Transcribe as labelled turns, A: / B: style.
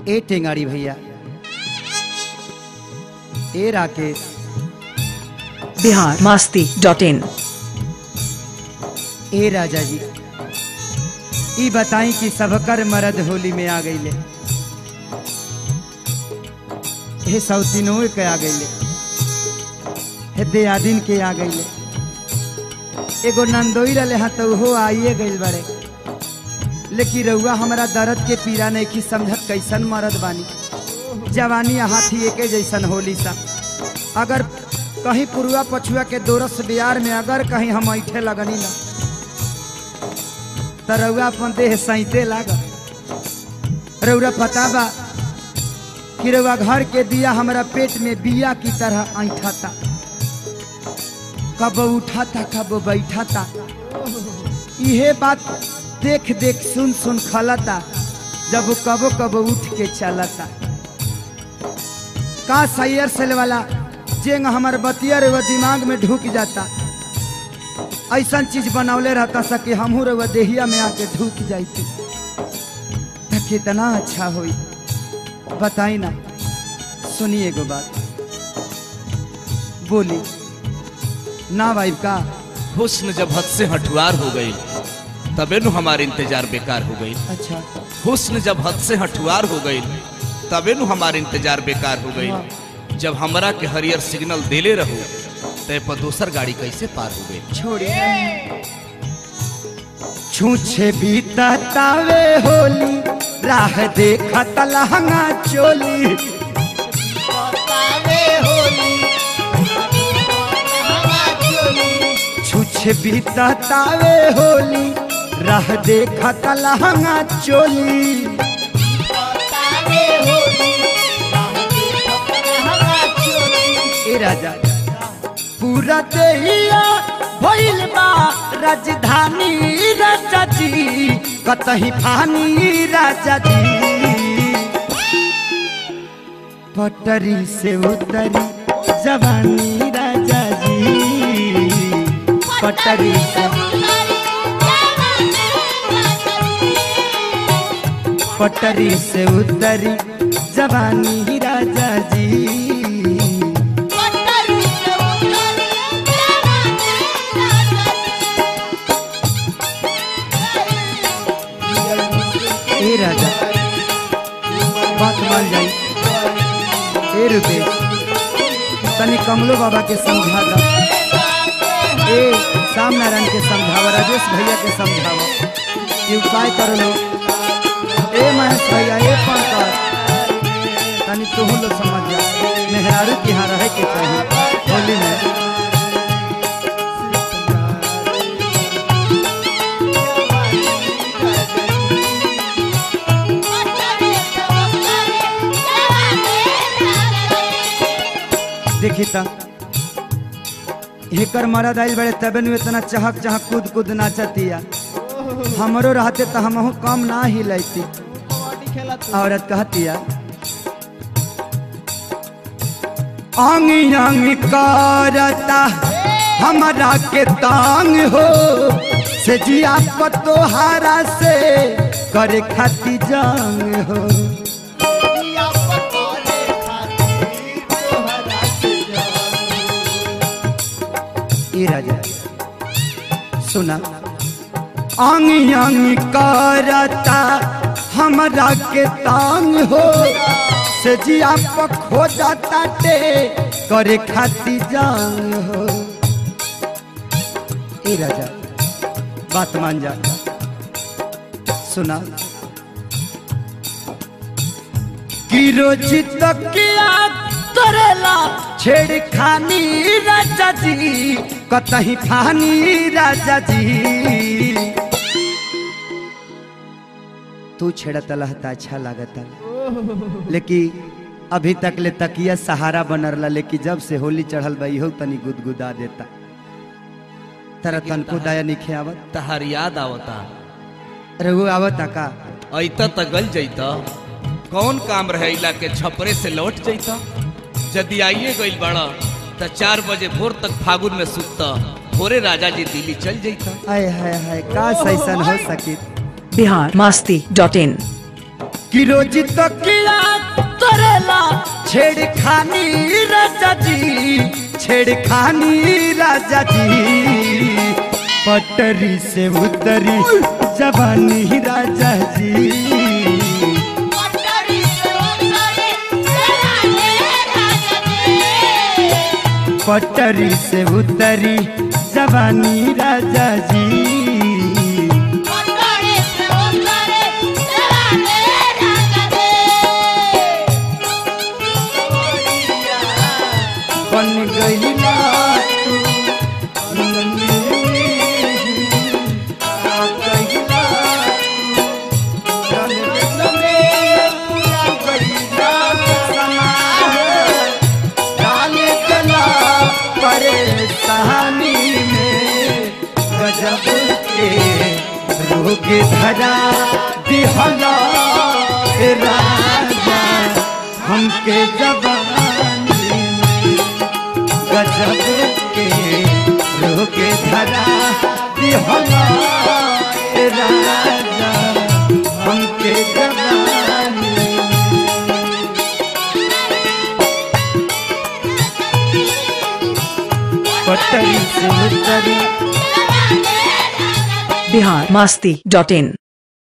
A: ए टेंगारी भैया ए राकेश
B: बिहार मास्ती डॉट इन
A: ए राजा जी ई बताई कि सबकर मरद होली में आ गईले हे सौतीनों के आ गईले हे दियादिन के आ गईले एगो नंदोई रहे हाँ तो हो आइए गईल बड़े लेकिन रउआ हमारा दर्द के पीड़ा नहीं की समझत कैसन मरद बानी जवानी हाथी एके जैसन होली सा अगर कहीं पुरुआ पछुआ के दोरस बिहार में अगर कहीं हम ऐठे लगनी ना तो रउआ अपन देह सैते लाग रउरा पता बा कि रउआ घर के दिया हमारा पेट में बिया की तरह ऐठा था कब उठा था कब बैठा था इहे बात देख देख सुन सुन खलता जब कबो कबो उठ के चलता का सैयर सेल वाला जेंग हमार बतियर वो दिमाग में ढुक जाता ऐसा चीज बनौले रहता सके हमहू रउआ देहिया में आके ढुक जाती तो कितना अच्छा होई बताई ना सुनिए एगो बात बोली ना वाइफ का
C: हुस्न जब हद से हठुआर हो गई तबे नु हमारे इंतजार बेकार हो गई
A: अच्छा
C: हुस्न जब हद से हठुआर हो गई तबे नु हमारे इंतजार बेकार हो गई जब हमरा के हरियर सिग्नल देले रहो तय पर दोसर गाड़ी कैसे पार हो गई
A: छोड़िए छूछे भी तावे होली राह देखत लहंगा चोली छूछे भी तावे होली राह देखत लहंगा चोली ए राजा पूरा देहिया भइल बा राजधानी राजा जी कतही फानी राजा जी पटरी से उतरी जवानी राजा जी पटरी से पटरी से उतरी जवानी राजा जी ए राजा बात मान जाई ए रुपेश तनी कमलो बाबा के समझा दा ए श्याम नारायण के समझावा राजेश भैया के समझावा कि उपाय कर लो ए महेश भैया ए पंकज तनी तू लोग समझ जा मेहरारू के यहाँ रहे के चाहिए होली में देखी त हेकर मरद आइल बड़े तबे नु इतना चहक चहक कूद कूद नाचतिया हमरो रहते तो हमहू कम ना ही लेती औरत कहतिया आंगी आंगी करता हमारा के तांग हो से जिया पतोहारा से करे खाती जंग हो ए राजा सुना आंगी आंगी करता हमरा के तांग हो से जिया पर खो जाता टे करे खाती जांग हो ए राजा बात मान जा सुना कि रोज तकिया करेला छेड़खानी राजा जी कतही फानी राजा जी तू छेड़त लहता अच्छा लागता लेकिन अभी तक ले तकिया सहारा बनरला लेकिन जब से होली चढ़ल बा इहो तनी गुदगुदा देता तेरा तनको दया निखे आवत
C: तहार याद आवता
A: रघु आवता का
C: ऐता त गल जैता कौन काम रहेला के छपरे से लौट जैता यदि आइए गइल बड़ा त चार बजे भोर तक फागुन में सुतता भोरे राजा जी दिल्ली चल जैता
A: हाय हाय हाय काश ऐसन हो सके
B: बिहार मास्ती डॉट इन
A: कि रोज तो किया करेला छेड़खानी राजा जी छेड़खानी राजा जी पटरी से उतरी जवानी राजा जी पटरी से उतरी जवानी राजा जी बन गई ना तू नन्ही, आ गई ना तू, रंग में पूरा गईला समा है, डाले गला परेशानी में गजब के रोग धरा दिहला ए राजा हमके जबानी में गजब के रोग धरा दिहला ए राजा हमके जबानी में पटरी से उतरी
B: बिहार मास्ती डॉट इन